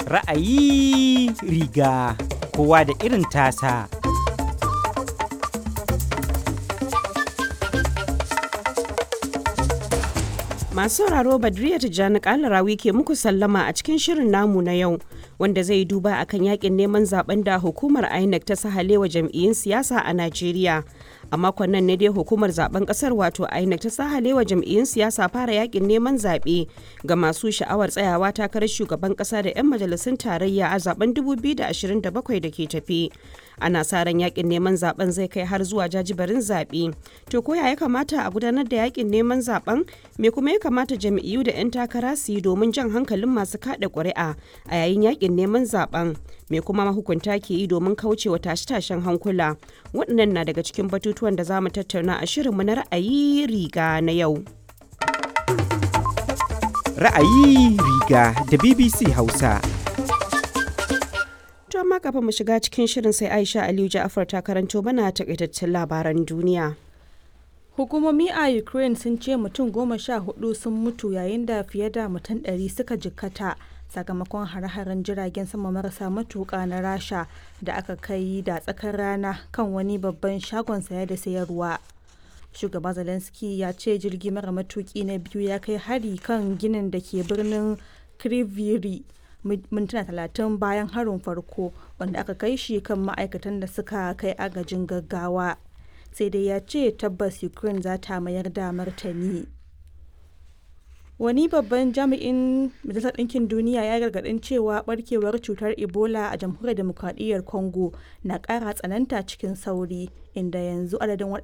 Ra'ayi riga kowa da irin tasa. Masu sauraro Badriya Tijjani Kalarawi ke muku sallama a cikin shirin namu na yau wanda zai duba akan yakin neman zaben da hukumar INEC ta sahalewa jam'iyyun siyasa a Najeriya. A makon nan ne dai hukumar zaben kasar wato INEC ta sahalewa jam'iyyun siyasa fara yakin neman zaɓe ga masu sha'awar tsayawa takarar shugaban ƙasa da 'yan majalisun tarayya a zaben 2027 da ke tafi. Ana sa ran yakin neman zaben zai kai har zuwa jajibarin zaɓe. To ko ya kamata a gudanar da yakin neman zaben? Me kuma ya kamata jam'iyyu da 'yan takara su yi domin jan hankalin masu kaɗa ƙuri'a a yayin yakin neman zaben? Me kuma mahukunta ke yi domin kaucewa tashe-tashen hankula? Waɗannan na daga cikin batutuwan da za mu tattauna a shirinmu na ra'ayi riga na yau. Ra'ayi riga da BBC Hausa. To amma kafin mu shiga cikin shirin sai Aisha Aliyu Ja'afar ta karanto mana takaitaccen labaran duniya. Hukumomi a Ukraine sun ce mutum goma sha hudu sun mutu yayin da fiye da mutum ɗari suka jikkata sakamakon hare-haren jiragen sama marasa matuƙa na Rasha da aka kai da tsakar rana kan wani babban shagon saya da sayarwa. Shugaba Zelensky ya ce jirgi mara matuƙi na biyu ya kai hari kan ginin da ke birnin Kriviri mintuna talatin bayan harin farko wanda aka kai shi kan ma'aikatan da suka kai agajin gaggawa. sai dai ya ce tabbas ukraine za ta mayar da martani wani babban jami'in majalisar ɗinkin duniya ya gargaɗin cewa barkewar cutar ebola a jamhuriyar demokradiyyar congo na ƙara tsananta cikin sauri inda yanzu adadin